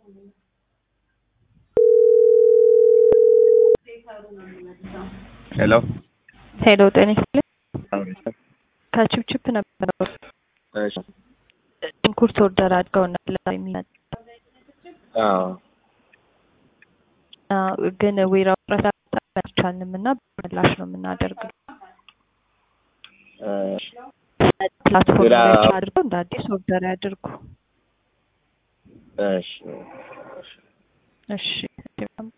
ሄሎ ሄሎ ጤና ይስጥልኝ። ከችፕችፕ ነበር እሺ ሽንኩርት ኦርደር አድርገው ነበር የሚመጣ አዎ ግን ዌራ ጥረት አልቻልንም እና በምላሽ ነው የምናደርገው። እሺ ፕላትፎርም ዌራ- ላይ አድርገው እንደ አዲስ ኦርደር ያድርጉ። እሺ እሺ